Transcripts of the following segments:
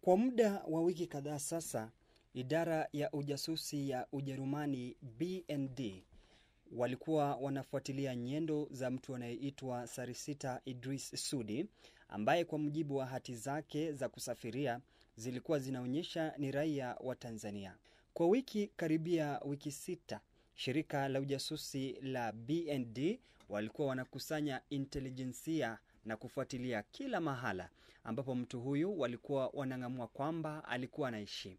Kwa muda wa wiki kadhaa sasa, idara ya ujasusi ya Ujerumani BND walikuwa wanafuatilia nyendo za mtu anayeitwa Sarisita Idris Sudi ambaye kwa mujibu wa hati zake za kusafiria zilikuwa zinaonyesha ni raia wa Tanzania. Kwa wiki karibia wiki sita, shirika la ujasusi la BND walikuwa wanakusanya intelijensia na kufuatilia kila mahala ambapo mtu huyu walikuwa wanang'amua kwamba alikuwa anaishi.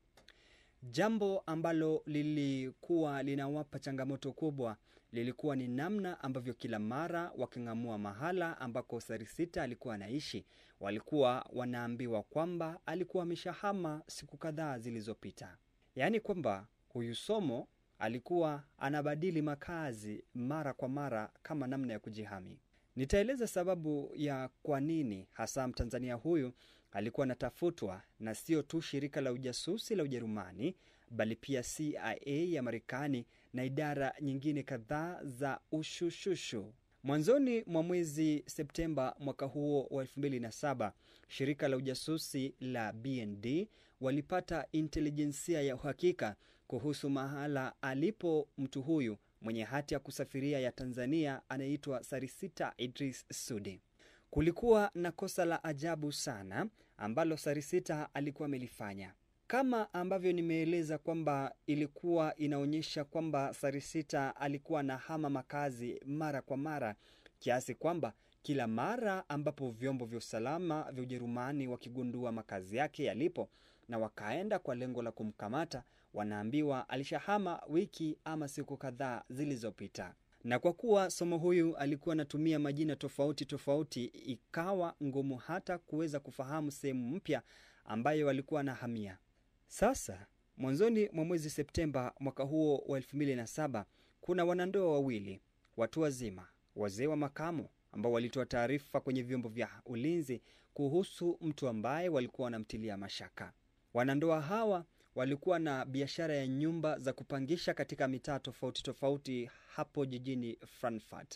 Jambo ambalo lilikuwa linawapa changamoto kubwa lilikuwa ni namna ambavyo kila mara waking'amua mahala ambako Sarisita alikuwa anaishi, walikuwa wanaambiwa kwamba alikuwa ameshahama siku kadhaa zilizopita, yaani kwamba huyu Somo alikuwa anabadili makazi mara kwa mara kama namna ya kujihami. Nitaeleza sababu ya kwa nini hasa Mtanzania huyu alikuwa anatafutwa na sio tu shirika la ujasusi la Ujerumani bali pia CIA ya Marekani na idara nyingine kadhaa za ushushushu. Mwanzoni mwa mwezi Septemba mwaka huo wa 2007 shirika la ujasusi la BND walipata intelijensia ya uhakika kuhusu mahala alipo mtu huyu mwenye hati ya kusafiria ya Tanzania anayeitwa Sarisita Idris Sudi. Kulikuwa na kosa la ajabu sana ambalo Sarisita alikuwa amelifanya, kama ambavyo nimeeleza kwamba ilikuwa inaonyesha kwamba Sarisita alikuwa na hama makazi mara kwa mara, kiasi kwamba kila mara ambapo vyombo vya usalama vya Ujerumani wakigundua makazi yake yalipo na wakaenda kwa lengo la kumkamata, wanaambiwa alishahama wiki ama siku kadhaa zilizopita. Na kwa kuwa Somo huyu alikuwa anatumia majina tofauti tofauti, ikawa ngumu hata kuweza kufahamu sehemu mpya ambayo walikuwa anahamia. Sasa mwanzoni mwa mwezi Septemba mwaka huo wa 2007 kuna wanandoa wawili watu wazima, wazee wa makamo ambao walitoa taarifa kwenye vyombo vya ulinzi kuhusu mtu ambaye walikuwa wanamtilia mashaka. Wanandoa hawa walikuwa na biashara ya nyumba za kupangisha katika mitaa tofauti tofauti hapo jijini Frankfurt.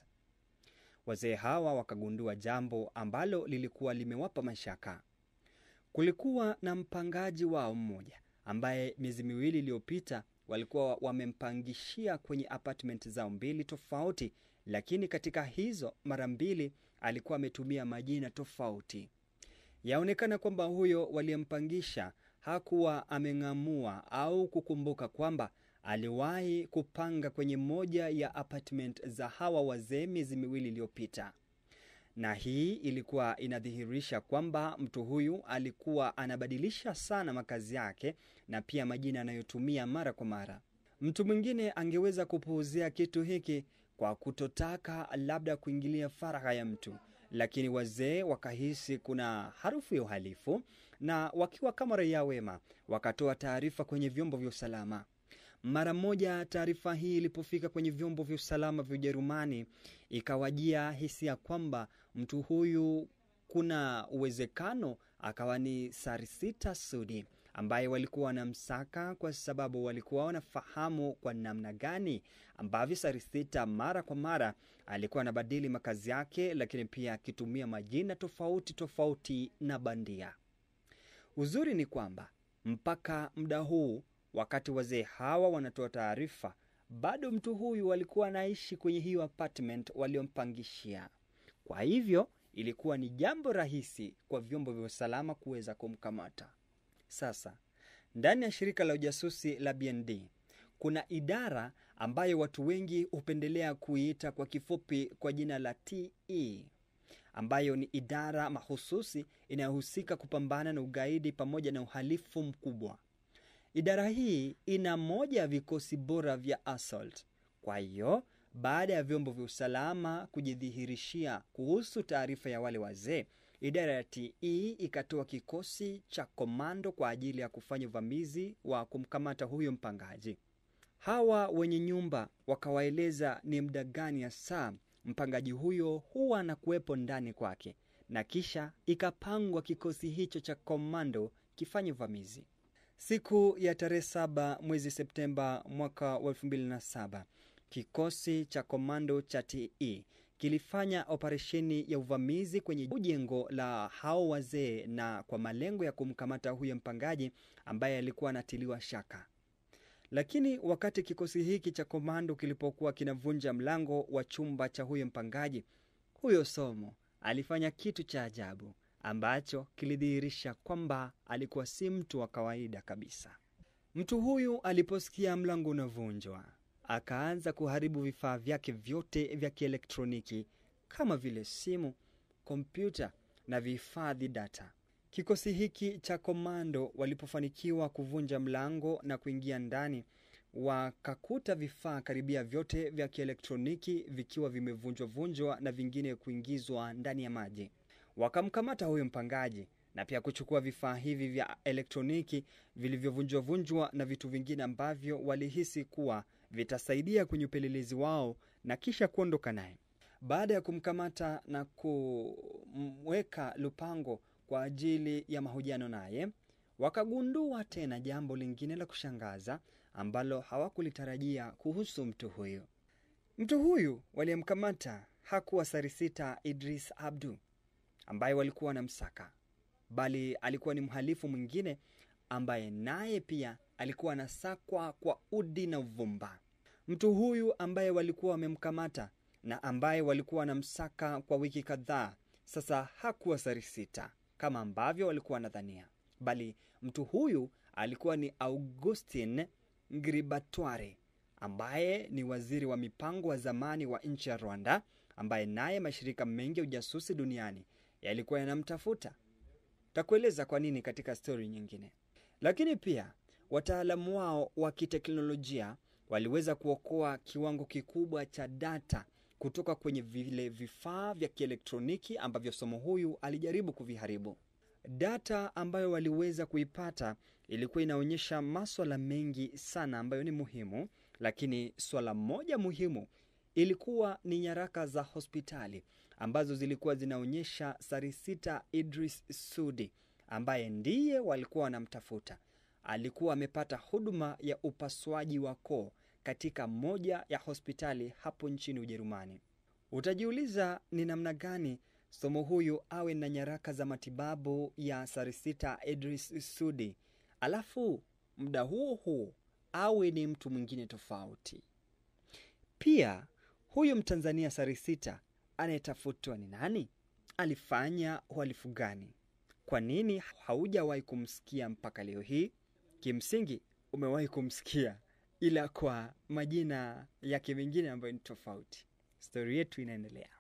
Wazee hawa wakagundua jambo ambalo lilikuwa limewapa mashaka. Kulikuwa na mpangaji wao mmoja ambaye miezi miwili iliyopita walikuwa wamempangishia kwenye apartment zao mbili tofauti, lakini katika hizo mara mbili alikuwa ametumia majina tofauti. Yaonekana kwamba huyo waliyempangisha hakuwa ameng'amua au kukumbuka kwamba aliwahi kupanga kwenye moja ya apartment za hawa wazee miezi miwili iliyopita, na hii ilikuwa inadhihirisha kwamba mtu huyu alikuwa anabadilisha sana makazi yake na pia majina anayotumia mara kwa mara. Mtu mwingine angeweza kupuuzia kitu hiki kwa kutotaka labda kuingilia faragha ya mtu, lakini wazee wakahisi kuna harufu ya uhalifu, na wakiwa kama raia wema wakatoa taarifa kwenye vyombo vya usalama. Mara moja taarifa hii ilipofika kwenye vyombo vya usalama vya Ujerumani, ikawajia hisia kwamba mtu huyu kuna uwezekano akawa ni Sarisita Sudi ambaye walikuwa wanamsaka kwa sababu walikuwa wanafahamu kwa namna gani ambavyo Sarisita mara kwa mara alikuwa anabadili makazi yake, lakini pia akitumia majina tofauti tofauti na bandia. Uzuri ni kwamba mpaka muda huu, wakati wazee hawa wanatoa taarifa, bado mtu huyu alikuwa anaishi kwenye hiyo apartment waliompangishia. Kwa hivyo ilikuwa ni jambo rahisi kwa vyombo vya usalama kuweza kumkamata. Sasa ndani ya shirika la ujasusi la BND kuna idara ambayo watu wengi hupendelea kuiita kwa kifupi kwa jina la TE, ambayo ni idara mahususi inayohusika kupambana na ugaidi pamoja na uhalifu mkubwa. Idara hii ina moja ya vikosi bora vya assault. Kwa hiyo baada ya vyombo vya usalama kujidhihirishia kuhusu taarifa ya wale wazee, idara ya TE ikatoa kikosi cha komando kwa ajili ya kufanya uvamizi wa kumkamata huyo mpangaji. Hawa wenye nyumba wakawaeleza ni muda gani ya saa mpangaji huyo huwa anakuwepo ndani kwake, na kisha ikapangwa kikosi hicho cha komando kifanye uvamizi. Siku ya tarehe saba mwezi Septemba mwaka wa elfu mbili na saba kikosi cha komando cha TE kilifanya operesheni ya uvamizi kwenye jengo la hao wazee na kwa malengo ya kumkamata huyo mpangaji ambaye alikuwa anatiliwa shaka. Lakini wakati kikosi hiki cha komando kilipokuwa kinavunja mlango wa chumba cha huyo mpangaji, huyo Somo alifanya kitu cha ajabu ambacho kilidhihirisha kwamba alikuwa si mtu wa kawaida kabisa. Mtu huyu aliposikia mlango unavunjwa, akaanza kuharibu vifaa vyake vyote vya kielektroniki kama vile simu, kompyuta na vihifadhi data. Kikosi hiki cha komando walipofanikiwa kuvunja mlango na kuingia ndani, wakakuta vifaa karibia vyote vya kielektroniki vikiwa vimevunjwa vunjwa na vingine kuingizwa ndani ya maji. Wakamkamata huyo mpangaji na pia kuchukua vifaa hivi vya elektroniki vilivyovunjwa vunjwa na vitu vingine ambavyo walihisi kuwa vitasaidia kwenye upelelezi wao na kisha kuondoka naye. Baada ya kumkamata na kumweka Lupango kwa ajili ya mahojiano naye, wakagundua tena jambo lingine la kushangaza ambalo hawakulitarajia kuhusu mtu huyu. Mtu huyu waliyemkamata hakuwa Sarisita Idris Abdu ambaye walikuwa wanamsaka, bali alikuwa ni mhalifu mwingine ambaye naye pia alikuwa anasakwa kwa udi na uvumba. Mtu huyu ambaye walikuwa wamemkamata na ambaye walikuwa wanamsaka kwa wiki kadhaa sasa hakuwa Sarisita kama ambavyo walikuwa wanadhania, bali mtu huyu alikuwa ni Augustin Ngribatware ambaye ni waziri wa mipango wa zamani wa nchi ya Rwanda, ambaye naye mashirika mengi ya ujasusi duniani yalikuwa yanamtafuta. Takueleza kwa nini katika stori nyingine. Lakini pia wataalamu wao wa kiteknolojia waliweza kuokoa kiwango kikubwa cha data kutoka kwenye vile vifaa vya kielektroniki ambavyo somo huyu alijaribu kuviharibu. Data ambayo waliweza kuipata ilikuwa inaonyesha maswala mengi sana ambayo ni muhimu, lakini swala moja muhimu ilikuwa ni nyaraka za hospitali ambazo zilikuwa zinaonyesha Sarisita Idris Sudi ambaye ndiye walikuwa wanamtafuta. Alikuwa amepata huduma ya upasuaji wa koo katika moja ya hospitali hapo nchini Ujerumani. Utajiuliza ni namna gani somo huyu awe na nyaraka za matibabu ya Sarisita Idris Sudi, alafu muda huo huo awe ni mtu mwingine tofauti. Pia huyu Mtanzania Sarisita anayetafutwa ni nani? Alifanya uhalifu gani? Kwa nini haujawahi kumsikia mpaka leo hii? Kimsingi umewahi kumsikia, ila kwa majina yake mengine ambayo ni tofauti. Stori yetu inaendelea.